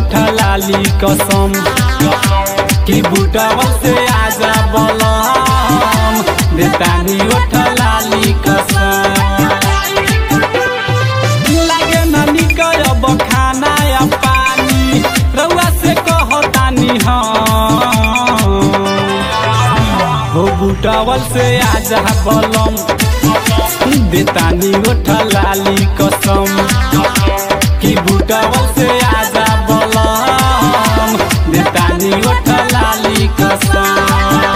ओठ लाली कसम कि बुटवल से आजा बलम देतानी ओठ लाली कसम लागे न निकलब खाना या पानी रउआ से कहतानी हम हो बुटवल से आजा बलम देतानी ओठ लाली कसम कि बुटवल से आजा बलम देतानी ओठ लाली कसम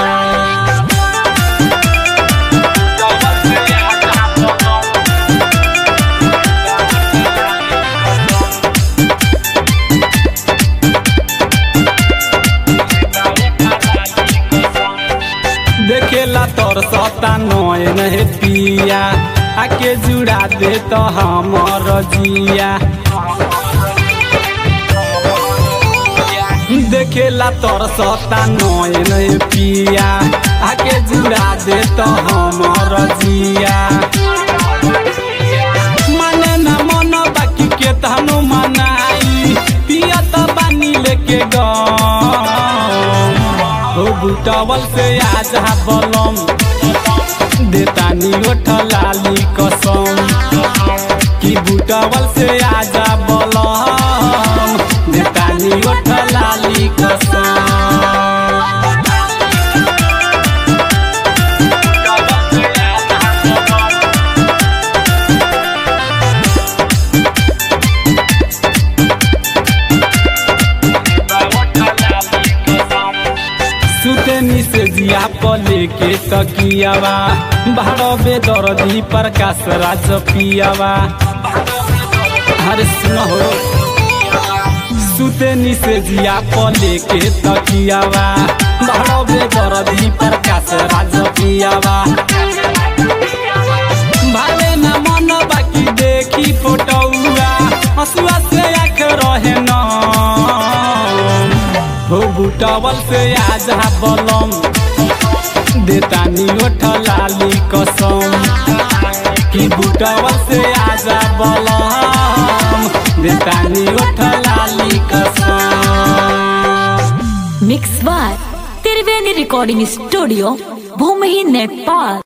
देखेला तोर सता नयन हे पिया आके जुड़ा दे तो हमर जिया देखेला तोर सता नयन हे पिया आके जुड़ा दे तो हमर जिया माने न मन बाकी के तहनु मनाई पिया त बानी लेके गम हो बुटवल से आजा बलम देतानी ओठ लाली कसम कि बुटवल से आजा बलम देतानी ओठ लाली कसम सुतनी से जिया पले के तकियावा भारबे दर्दी प्रकाश राज पियावा हरे सुनो हो सुतनी से जिया पले के तकियावा भारबे दर्दी प्रकाश राज पियावा भाले न मन बाकी देखी फोटोआ हसुआ से आख रहे न हो बुटवल से आजा बलम देतानी ओठ लाली कसम कि बुटवल से आजा बलम देतानी ओठ लाली कसम मिक्स बार त्रिवेणी रिकॉर्डिंग स्टूडियो भूमि नेपाल